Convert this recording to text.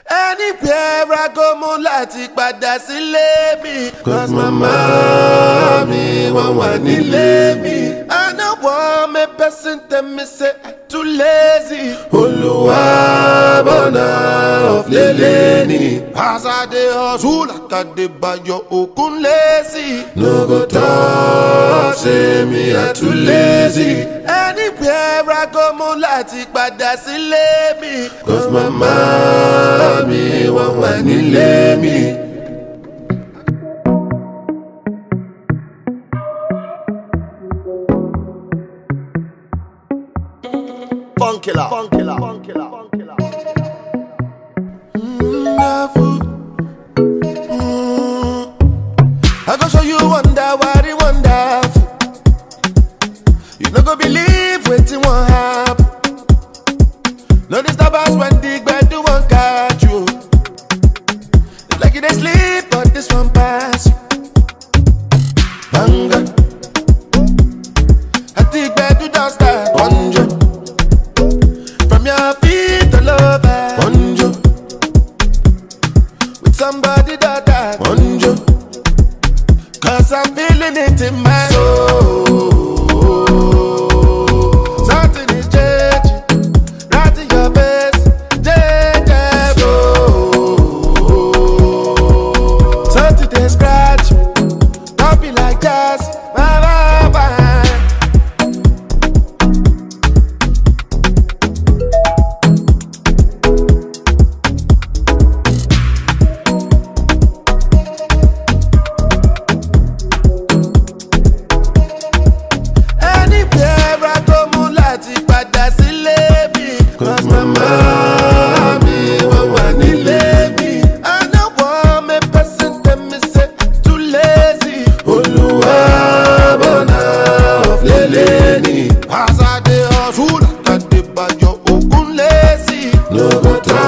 anywhere I go mo láti padà sílé mi. Cause mama mi wọ́n wà nílé mi. I no want me person tell me say I too lazy. Olúwa bọ̀nà ọ̀flẹ̀lẹ̀ ni. As I dey hustle like I dey bayo okun lazy. No go talk say me I too lazy. Anywhere I go mo láti padà sílé mi. Cause mama mi wọ́n wà nílé mi. Funkilla. Funkilla. Funkilla. Funkilla. wonderful. Mm. I go show you wonder what it wonderful. You no go believe wetin wan happen. No disturb us when the gbedu wan catch you. It's like you dey sleep but this one pass you. Banga. At the gbedu don start conjure. From your feet all over. Bonjo, with somebody that I bonjo, Cause I'm feeling it in my soul. Something is changing, right in your face, changing. Something they scratch, don't be like jazz, bye bye bye. Anywhere I go, mo láti padà sílé mi. Cause mama mi wọ́n wà nílé mi. I no want me person tell me say I'm too lazy. Olúwa bọ̀nà ọ̀flẹ̀lẹ̀ ni. As I dey hustle, like I dey bayo okun lazy. No go talk